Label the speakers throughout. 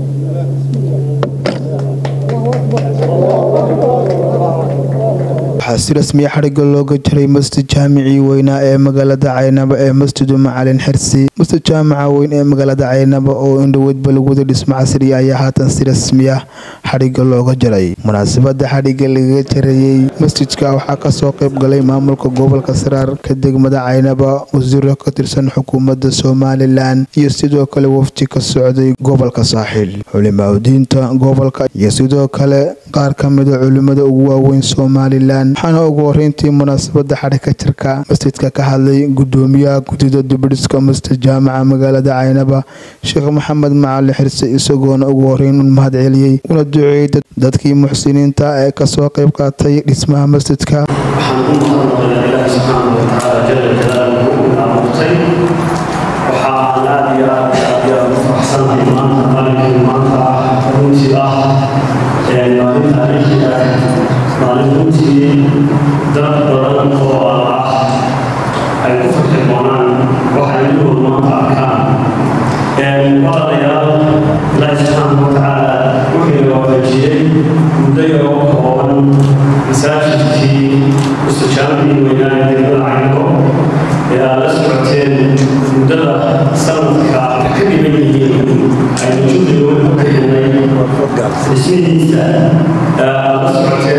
Speaker 1: waxaa si rasmiya xadhigga looga jiray masjid jaamicii weynaa ee magaalada caynaba ee masjidu macalin xirsi masjid jaamaca weyn ee magaalada caynaba oo indhoweydba lagu wada dhismo casriya ayaa haatan si rasmiya xadhigga looga jiray munaasabada xadhigga lagaga jarayey masjidka waxaa kasoo qayb galay maamulka gobolka saraarka degmada caynaba wasiiro ka tirsan xukuumadda somalilan iyo sidoo kale wafdi ka socday gobolka saaxiil culimaadudiinta gobolka iyo sidoo kale qaar ka mida culimada ugu waaweyn somalilan waxaana ugu horeyntii munaasabada xadhigka jirka masjidka ka hadlay gudoomiyaha guddida dibidhiska masjid jaamaca magaalada caynaba sheekh maxamed macali xirse isagoona ugu horeyn u mahad celiyey una duceeyey dadkii muxsiniinta ee kasoo qayb qaatay dhismaha masjidka
Speaker 2: waxaan u mahadnaqaynaa ilaahi subxaanahu watacaala jala jalaaluhu ina abuurtay waxa aan aad iyo aad iyo aad iyo aad u faraxsanahay maanta maalinkan maanta ah runtii ah maalin taariikhi ah maalin runtii dad badan oo ah ay ku farxi doonaan waxay iyagood maanta arkaan walaalayaal ilaahi subxaanahu watacaala wuxuu ina waafajiyey muddo yaroo kooban masaajidkii mustajaamicii weynaa ee degmada caynabo ee aad la socoteen muddada sanadka ka dhiban yihiin aynu juhdiga weyn ku bixinay dhismihiisa aad la socoteen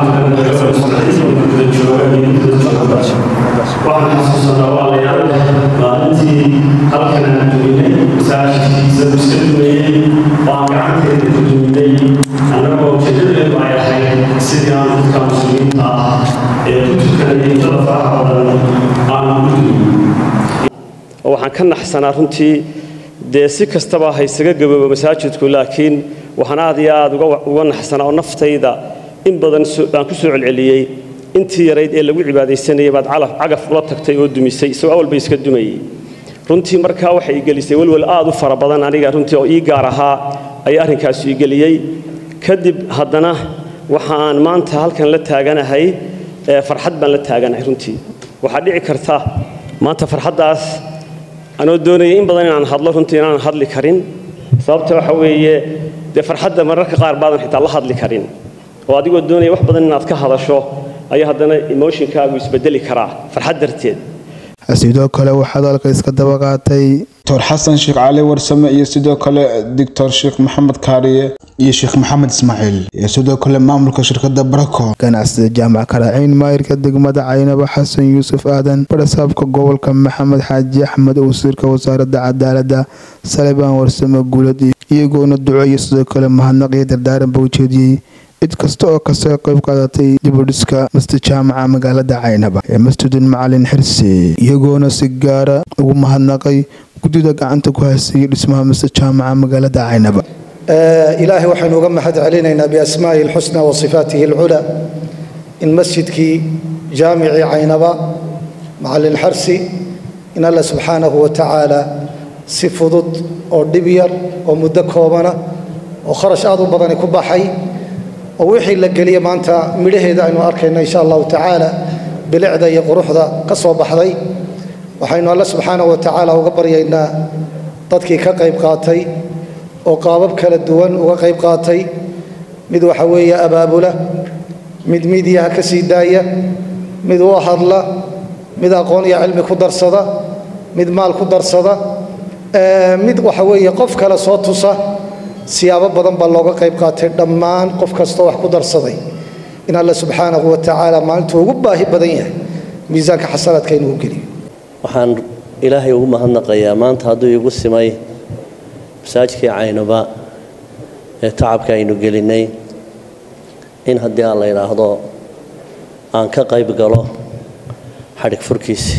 Speaker 2: caalamka guda jooga iyo guda jooga waxaan xasuusanaa walaalayaal maalintii halkan aan duminay masaajidkiisa iska dumayey oo aan gacanteeda ku duminay annagoo ujeedadeedu ay ahayd sidii aan dadka muslimiinta ah ee ku tukanayay intada faraha badan aan ugu dumin
Speaker 3: waxaan ka naxsanaa runtii dee si kastaba ha isaga gaboobo masaajidku laakiin waxaan aad iyo aad uga naxsanaa oo naftayda in badan baan ku soo celceliyey intii yarayd ee lagu cibaadaysanayay baad cagaf ula tagtay oo dumisay isagoo awalba iska dumayey runtii markaa waxay igelisay welwel aad u fara badan aniga runtii oo ii gaar ahaa ayaa arrinkaasu igeliyey kadib haddana waxa aan maanta halkan la taaganahay farxad baan la taaganahay runtii waxaa dhici karta maanta farxaddaas anoo doonayay in badan inaan hadlo runtii inaan hadli karin sababta waxa weeye dee farxadda mararka qaar baadan xitaa la hadli karin oo adigoo doonaya wax badan inaad ka hadasho ayaa haddana emotionkaagu isbedeli karaa farxad darteed
Speaker 1: sidoo kale waxaa dalka iska daba qaatay doctor xasan sheekh cali warsame iyo sidoo kale doctor sheekh maxamed kaariye iyo sheekh maxamed ismaaciil iyo sidoo kale maamulka shirkada barako ganacsida jaamac karaaciin maayirka degmada caynaba xasan yuusuf aadan barasaabka gobolka maxamed xaaji axmed wasiirka wasaaradda cadaalada salebaan warsame guulad iyagoona duceeya sidoo kale mahadnaq iyo dardaaranba ujeediyey cid kasta oo kasoo qayb qaadatay dibudhiska masjid jaamaca magaalada caynaba ee masjidun macalin xirsi iyagoona si gaara ugu mahadnaqay guddida gacanta ku haysayay dhismaha masjid jaamaca magaalada caynaba
Speaker 4: ilaahay waxaynu uga mahad celinaynaa biasmaa'ihi alxusna wa sifaatihi alculaa in masjidkii jaamicii caynaba macalin xarsi in alla subxaanahu wa tacaala si fudud oo dhib yar oo muddo koobana oo kharash aad u badani ku baxay oo wixii la geliya maanta midhaheeda aynu arkayno insha allahu tacaala bilicda iyo quruxda ka soo baxday waxaynu alle subxaanahu wa tacaala uga baryaynaa dadkii ka qayb qaatay oo qaabab kala duwan uga qayb qaatay mid waxa weeye abaabula mid midiyaha ka sii daaya mid u hadla mid aqoon iyo cilmi ku darsada mid maal ku darsada mid waxa weeye qof kale soo tusa siyaabo badan baa looga qayb qaatay dhammaan qof kastoo wax ku darsaday in alle subxaanahu wa tacaala maalintuu ugu baahi badan yahay miisaanka xasanaadka inuu geliyo
Speaker 5: waxaan ilaahay ugu mahadnaqayaa maanta hadduu igu simay masaajidkii caynaba ee tacabka aynu gelinay in haddii aan la yidhaahdo aan ka qayb galo xadhig furkiisi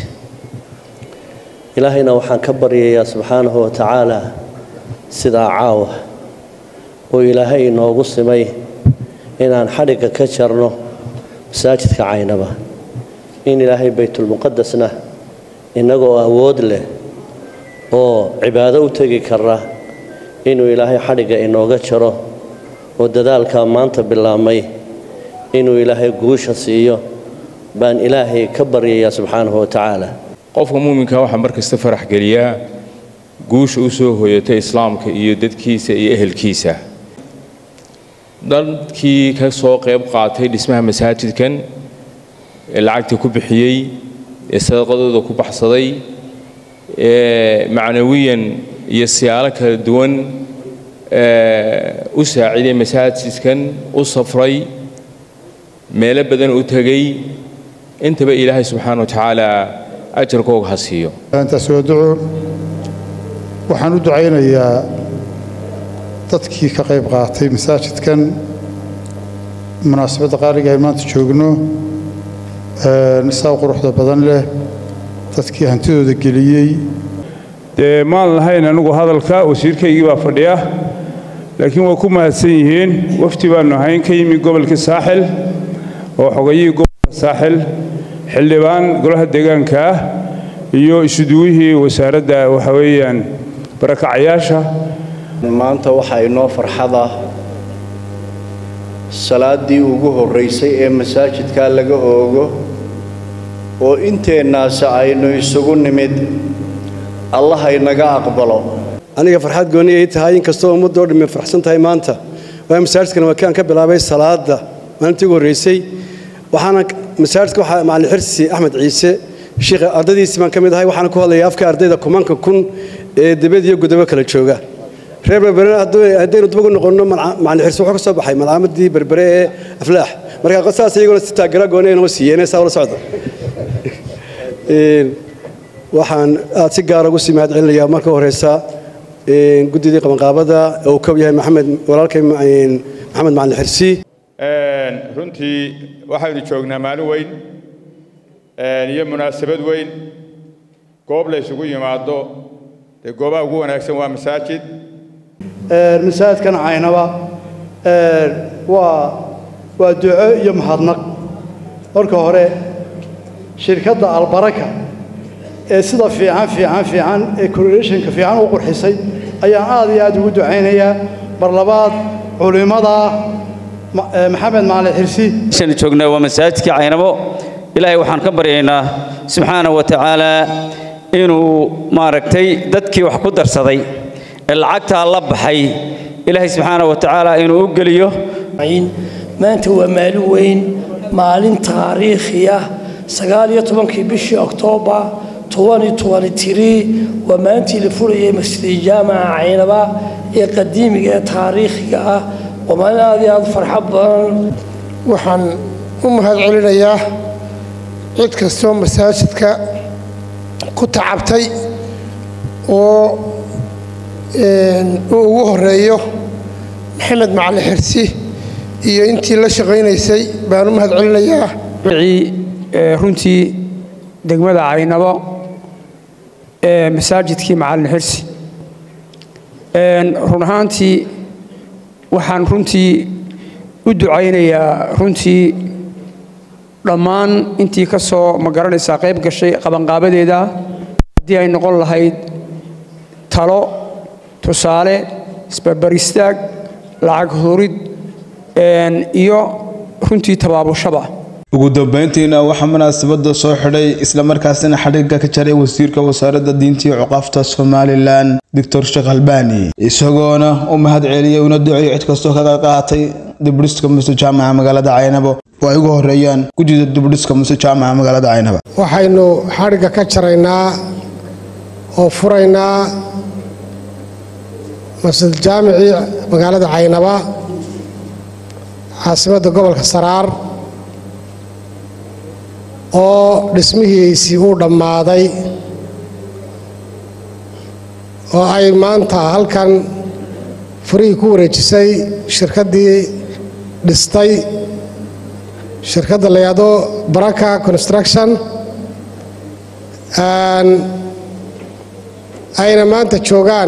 Speaker 5: ilaahayna waxaan ka baryayaa subxaanahu wa tacaala sidaa caawa oo ilaahay inoogu simay inaan xadhigga ka jarno masaajidka caynaba in ilaahay baytulmuqadasna innagoo awood leh oo cibaado u tegi kara inuu ilaahay xadhigga inooga jaro oo dadaalkaa maanta bilaabmay inuu ilaahay guusha siiyo baan ilaahay ka baryayaa subxaanahu wa tacaala
Speaker 6: qofka muuminka waxaa mar kasta farax geliyaa guusha u soo hoyatay islaamka iyo dadkiisa iyo ehelkiisa dadkii ka soo qayb qaatay dhismaha masaajidkan ee lacagta ku bixiyey ee sadaqadooda ku baxsaday ee macnawiyan iyo siyaalo kala duwan u saaciiday masaajidkan u safray meelo badan u tegay intaba ilaahay subxaana wa tacaala ajarkooga ha siiyo
Speaker 7: intaas waa duco waxaan u ducaynayaa dadkii ka qayb qaatay masaajidkan munaasabadda qaaliga ay maanta joogno saa quruxda badan leh dadkii hantidooda geliyey
Speaker 8: dee maan lahayn anigu hadalka wasiirkaygii baa fadhiya laakiin waa ku mahadsan yihiin wafti baannu ahayn ka yimi gobolka saaxil oo xogayihii gobolka saaxil xildhibaan golaha deegaanka ah iyo isuduwihii wasaaradda waxa weeyaan barakacayaasha
Speaker 9: maanta waxaa inoo farxada salaaddii ugu horraysay ee masaajidkaa laga oogo oo inteennaasi aynu isugu nimid allah haynaga aqbalo
Speaker 10: aniga farxad gooni ay tahay inkastoo ummaddoo dhammi farxsan tahay maanta waayo masaajidkan waa kaan ka bilaabay salaadda maalintii ugu horraysay waxaana masaajidka waxaa macallin xirsi axmed ciise sheekha ardaydiisii baan ka mid ahay waxaana ku hadlaya afka ardayda kumanka kun ee dibad iyo gudabo kala jooga reer berbere haddaynu dib ugu noqonno macallin xirsi wuxuu ka soo baxay malcaamadii berbere ee aflaax marka saas iyaguna si taagara gooni ay noo siiyeen saa ula socda waxaan aad si gaara ugu sii mahad celinayaa marka horeysa guddidii qabanqaabada ee uu kob yahay maxamed walaalkay maxamed macallin xirsi
Speaker 11: runtii waxaynu joognaa maalin weyn iyo munaasabad weyn goob la ysugu yimaado dee goobaha ugu wanaagsan waa masaajid
Speaker 4: masaajidkan caynaba waa waa duco iyo mahadnaq marka hore shirkadda albaraka ee sida fiican fiican fiican ee correlationka fiican u qurxisay ayaan aad iyo aad ugu ducaynayaa mar labaad culimmada maxamed macalin xirsi
Speaker 12: meeshaan joognaa waa masaajidkii caynabo ilaahay waxaan ka baryaynaa subxaana wa tacaala inuu maaragtay dadkii wax ku darsaday ee lacagtaa la baxay ilaahay subxaana wa tacaala inuu u geliyo
Speaker 13: maanta waa maalin weyn maalin taariikhi ah sagaal iyo tobankii bishii oktoobar waa maalintii la furayay masjidi jaamaca caynaba ee qadiimiga ee taariikhiga ah waa maalin aad iyo aad farxad badan
Speaker 14: waxaan u mahad celinayaa cid kastoo masaajidka ku tacabtay oo uu ugu horeeyo maxamed macalin xirsi iyo intii la shaqaynaysay baan u mahad celinayaa
Speaker 15: runtii degmada caynabo ee masaajidkii macalin xirsi run ahaantii waxaan runtii u ducaynayaa runtii dhammaan intii ka soo ma garanaysaa qayb gashay qabanqaabadeeda haddii ay noqon lahayd talo tusaale isbarbaristaag lacag hurid iyo runtii tabaabushaba
Speaker 1: ugu dambeyntiina waxaa munaasabada soo xidhay islamarkaasina xadhigga ka jaray wasiirka wasaaradda diinta iyo cuqaafta somalilan doctor sheekh albani isagoona u mahad celiyey una duceeyey cid kastoo kaga qaatay dibdhiska muse jaamaca magaalada caynabo oo ay ugu horeeyaan gudida dibdhiska muse jaamaca magaalada caynaba
Speaker 14: waxaynu xadhigga ka jaraynaa oo furaynaa masjid jaamicii magaalada caynaba caasimadda gobolka saraar oo dhismihiisii uu dhammaaday oo ay maanta halkan furihii ku wareejisay shirkaddii dhistay shirkadda la yidhaahdo baraka construction ayna maanta joogaan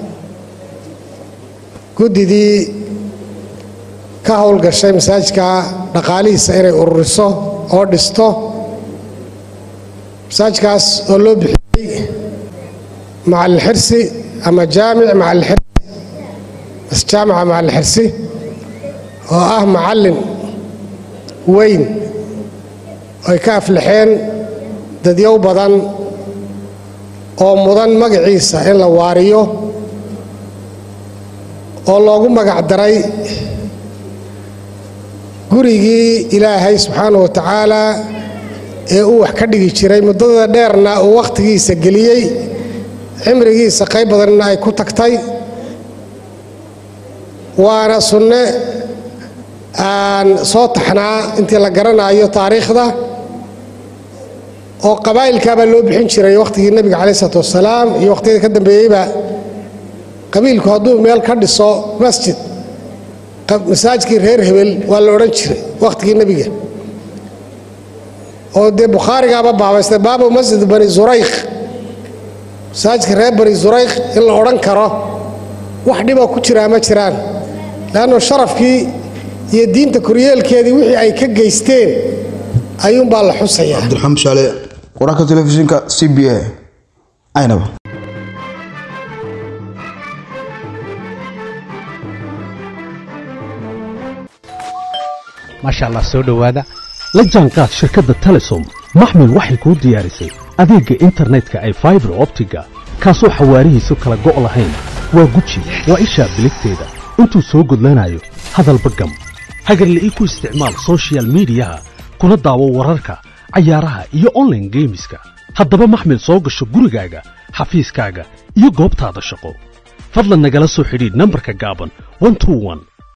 Speaker 14: guddidii ka howlgashay masaajidka dhaqaalihiisa inay ururiso oo dhisto masaajidkaas oo loo bixiyey macalin xirsi ama jaamic macalin xirsi jaamica macalin xirsi oo ah macallin weyn ay ka aflaxeen dadyow badan oo mudan magaciisa in la waariyo oo loogu magac daray gurigii ilaahay subxaana wa tacaalaa ee uu wax ka dhigi jiray muddada dheerna uu wakhtigiisa geliyey cimrigiisa qayb badanna ay ku tagtay waana sunne aan soo taxnaa intii la garanayo taariikhda oo qabaa'ilkaabaa loo bixin jiray wakhtigii nebiga caleyh isalaatu wasalaam iyo wakhtiyada ka dambeeyeyba qabiilku hadduu meel ka dhiso masjid masaajidkii reer hebel waa la odhan jiray wakhtigii nebiga oo dee bukhaarigaaba baabaystay baabu masjid bani zuraykh masaajidka reer bani zuraykh in la odhan karo wax dhiboo ku jiraa ma jiraan leannu sharafkii iyo diinta koryeelkeedii wixii ay ka geysteen ayuunbaa la xusayaa
Speaker 1: cabdiraxmaan shaale wararka telefishinka c b a aynaba
Speaker 16: maasha allah soo dhowaada la jaanqaad shirkadda telesom maxmil waxay kuu diyaarisay adeegga internetka ay faibar optiga kaasoo xawaarihiisu kala go' lahayn waa guji waa ishaa biligteeda intuu soo gudlanayo hadalba gam hagarle ii ku isticmaal sochial midiyaha kuna daawo wararka cayaaraha iyo onlaine geemiska haddaba maxmil soo gasho gurigaaga xafiiskaaga iyo goobtaada shaqo fadlan nagala soo xidhiidh nambarka gaaban